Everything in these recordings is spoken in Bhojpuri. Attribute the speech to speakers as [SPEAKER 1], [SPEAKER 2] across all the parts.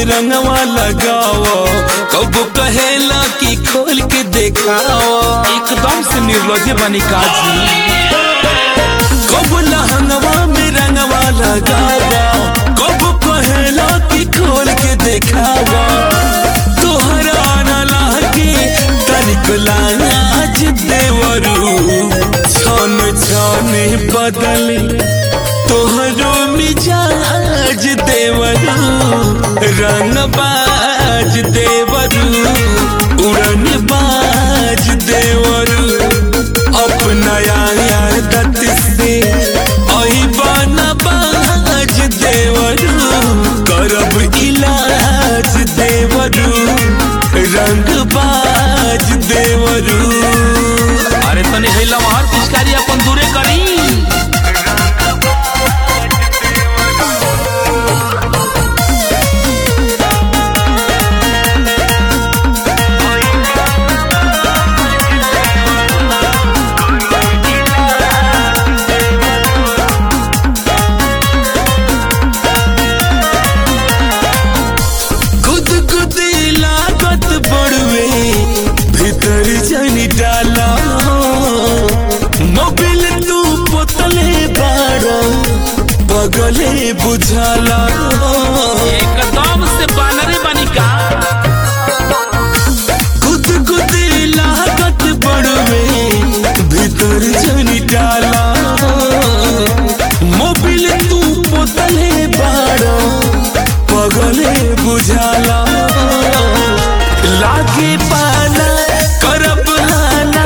[SPEAKER 1] रंगवा लगाओ कब कहेला कि खोल के देखाओ
[SPEAKER 2] एकदम से निर्लज बनी काजी
[SPEAKER 1] कब लहंगवा में रंगवा लगाओ कब कहेला कि खोल के देखाओ तोहरा न लागे तनिक लाज देवरू छन छने बदले तोहरो मिजाज देवरू रंग बाज देवरू उड़न बाज देवरू अपना आदत से अबन बाज देवरू करब इलाज देवरू रंग बाज देवरू
[SPEAKER 2] अरे तनी हैला हर पिचकारी अपन दूरे करी
[SPEAKER 1] गुद गुद लागत बड़वे भीतर जानी डाला मोबिल तू पोतले बाड़ा बगले बुझाला
[SPEAKER 2] एकदम से बानरे बनी का
[SPEAKER 1] गुद गुद लागत बड़वे भीतर जानी डाला मोबिल तू पोतले बाड़ा बगले बुझाला लागे पाला करब हाना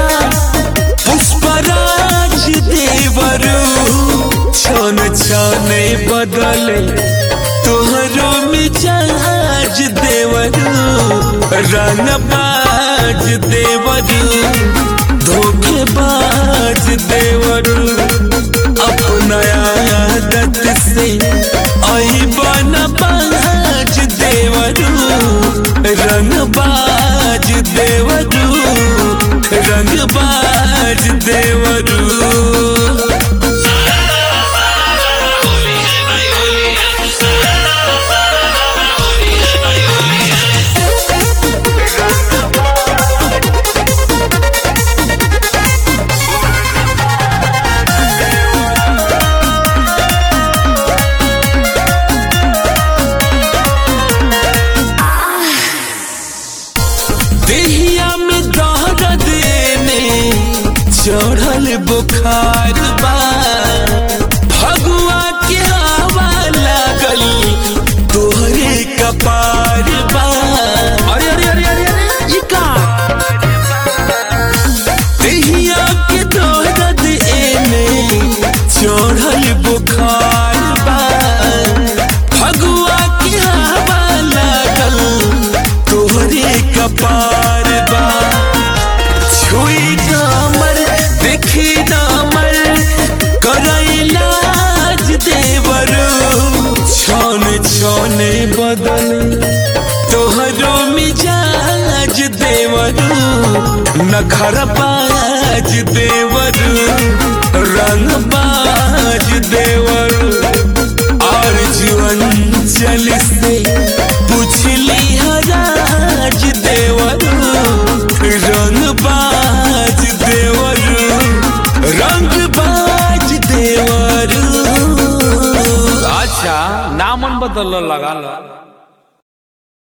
[SPEAKER 1] पुष्पराज देवरू छन छने बदले तोहरो मिजाज देवरू रंग बाज देवरू धोखेबाज देवरू अपना आदत से आई बन बाज देवरू रंग बाज देवरू रंग बाज देवरू देहिया में दर्द देने चढ़ल बुखार बा भगवा के हवा लागल तोहरे कपार बा
[SPEAKER 2] अरे अरे अरे अरे अरे ये का
[SPEAKER 1] देहिया के दर्द एने चढ़ल बुखार बा भगवा के हवा लागल तोहरे कपार बा छुई डामर देखी डामर करैलाज देवरू छन छने बदल तोहरो मिजाज देवरू नखर बाज देवरू रंग बाज देवरू और जीवन चल से पुछली हराज देवरू रंग बाज देवरू रंग बाज देवरू
[SPEAKER 2] अच्छा नामन बदल लगा ला